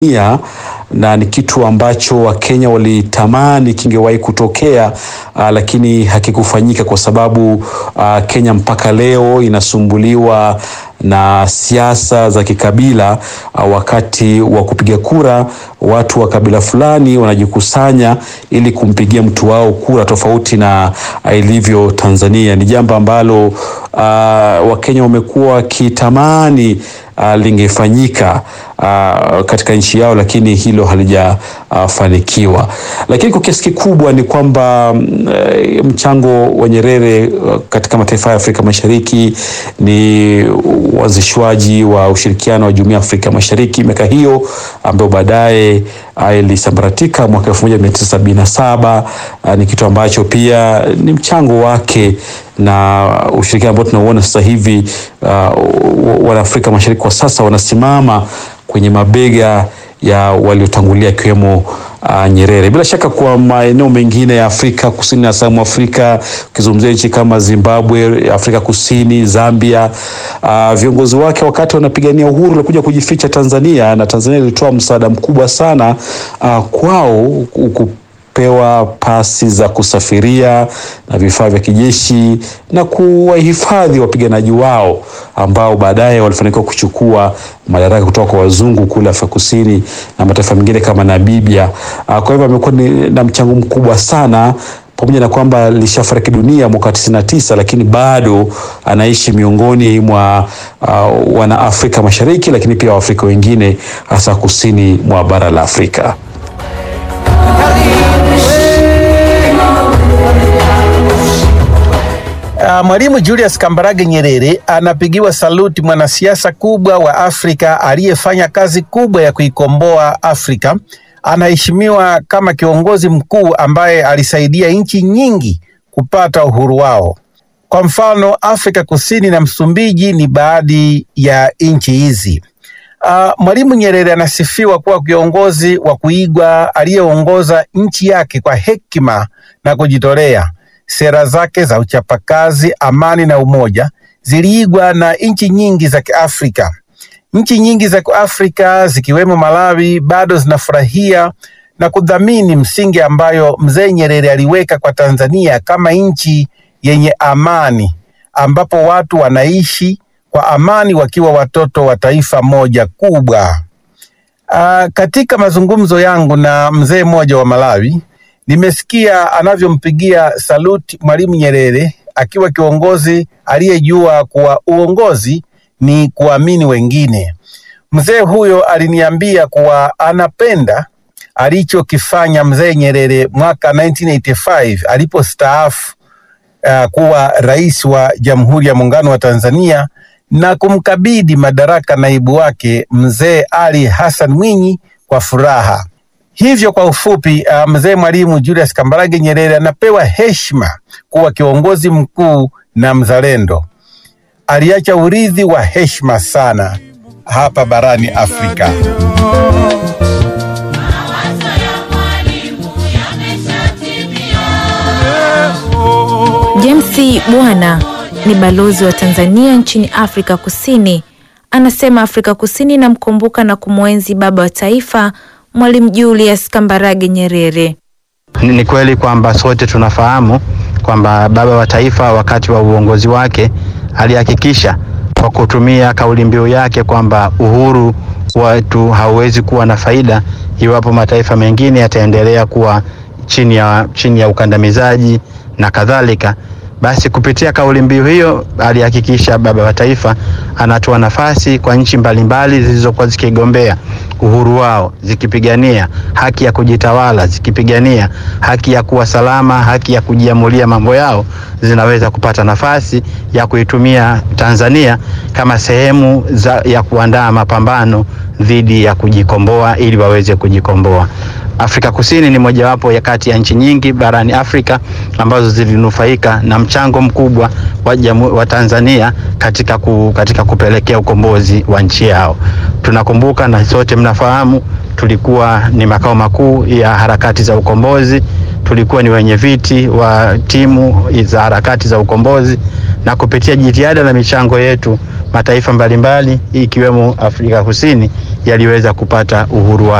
Tanzania na ni kitu ambacho Wakenya walitamani kingewahi kutokea uh, lakini hakikufanyika kwa sababu uh, Kenya mpaka leo inasumbuliwa na siasa za kikabila uh, wakati wa kupiga kura watu wa kabila fulani wanajikusanya ili kumpigia mtu wao kura tofauti na uh, ilivyo Tanzania. Ni jambo ambalo uh, Wakenya wamekuwa wakitamani uh, lingefanyika uh, katika nchi yao, lakini hilo halijafanikiwa. Uh, lakini kwa kiasi kikubwa ni kwamba uh, mchango wa Nyerere uh, katika mataifa ya Afrika Mashariki ni uanzishwaji wa ushirikiano wa Jumuiya ya Afrika Mashariki miaka hiyo ambayo baadaye uh, ilisambaratika mwaka elfu moja mia tisa sabini na saba. Uh, ni kitu ambacho pia ni mchango wake na ushirikiano ambao tunauona sasa hivi uh, wanaafrika Mashariki kwa sasa wanasimama kwenye mabega ya waliotangulia akiwemo uh, Nyerere. Bila shaka kwa maeneo mengine ya Afrika Kusini na South Afrika, ukizungumzia nchi kama Zimbabwe, Afrika Kusini, Zambia, uh, viongozi wake wakati wanapigania uhuru walikuja kujificha Tanzania, na Tanzania ilitoa msaada mkubwa sana uh, kwao pewa pasi za kusafiria na vifaa vya kijeshi na kuwahifadhi wapiganaji wao ambao baadaye walifanikiwa kuchukua madaraka kutoka kwa wazungu kule Afrika Kusini na mataifa mengine kama Namibia. Kwa hivyo amekuwa na mchango mkubwa sana pamoja na kwamba alishafariki dunia mwaka tisini na tisa, lakini bado anaishi miongoni mwa uh, wana Afrika Mashariki, lakini pia Waafrika wengine hasa kusini mwa bara la Afrika. Uh, Mwalimu Julius Kambarage Nyerere anapigiwa saluti, mwanasiasa kubwa wa Afrika aliyefanya kazi kubwa ya kuikomboa Afrika. Anaheshimiwa kama kiongozi mkuu ambaye alisaidia nchi nyingi kupata uhuru wao. Kwa mfano, Afrika Kusini na Msumbiji ni baadhi ya nchi hizi. Uh, Mwalimu Nyerere anasifiwa kuwa kiongozi wa kuigwa aliyeongoza nchi yake kwa hekima na kujitolea. Sera zake za uchapakazi, amani na umoja ziliigwa na nchi nyingi za Kiafrika. Nchi nyingi za Kiafrika zikiwemo Malawi bado zinafurahia na kudhamini msingi ambayo mzee Nyerere aliweka kwa Tanzania kama nchi yenye amani, ambapo watu wanaishi kwa amani wakiwa watoto wa taifa moja kubwa. Aa, katika mazungumzo yangu na mzee mmoja wa Malawi nimesikia anavyompigia saluti Mwalimu Nyerere akiwa kiongozi aliyejua kuwa uongozi ni kuamini wengine. Mzee huyo aliniambia kuwa anapenda alichokifanya mzee Nyerere mwaka 1985 alipostaafu uh, kuwa rais wa Jamhuri ya Muungano wa Tanzania na kumkabidhi madaraka naibu wake mzee Ali Hassan Mwinyi kwa furaha. Hivyo kwa ufupi, uh, mzee Mwalimu Julius Kambarage Nyerere anapewa heshima kuwa kiongozi mkuu na mzalendo. Aliacha urithi wa heshima sana hapa barani Afrika. James Bwana ni balozi wa Tanzania nchini Afrika Kusini. Anasema Afrika Kusini inamkumbuka na kumwenzi baba wa taifa Mwalimu Julius Kambarage Nyerere. Ni kweli kwamba sote tunafahamu kwamba baba wa taifa wakati wa uongozi wake alihakikisha kwa kutumia kauli mbiu yake kwamba uhuru wetu hauwezi kuwa na faida iwapo mataifa mengine yataendelea kuwa chini ya, chini ya ukandamizaji na kadhalika. Basi kupitia kauli mbiu hiyo alihakikisha baba wa taifa anatoa nafasi kwa nchi mbalimbali zilizokuwa zikigombea uhuru wao, zikipigania haki ya kujitawala, zikipigania haki ya kuwa salama, haki ya kujiamulia mambo yao, zinaweza kupata nafasi ya kuitumia Tanzania kama sehemu za, ya kuandaa mapambano dhidi ya kujikomboa ili waweze kujikomboa. Afrika Kusini ni mojawapo ya kati ya nchi nyingi barani Afrika ambazo zilinufaika na mchango mkubwa wa, jamu, wa Tanzania katika, ku, katika kupelekea ukombozi wa nchi yao. Tunakumbuka na sote mnafahamu, tulikuwa ni makao makuu ya harakati za ukombozi, tulikuwa ni wenye viti wa timu za harakati za ukombozi, na kupitia jitihada na michango yetu mataifa mbalimbali ikiwemo Afrika Kusini yaliweza kupata uhuru wake.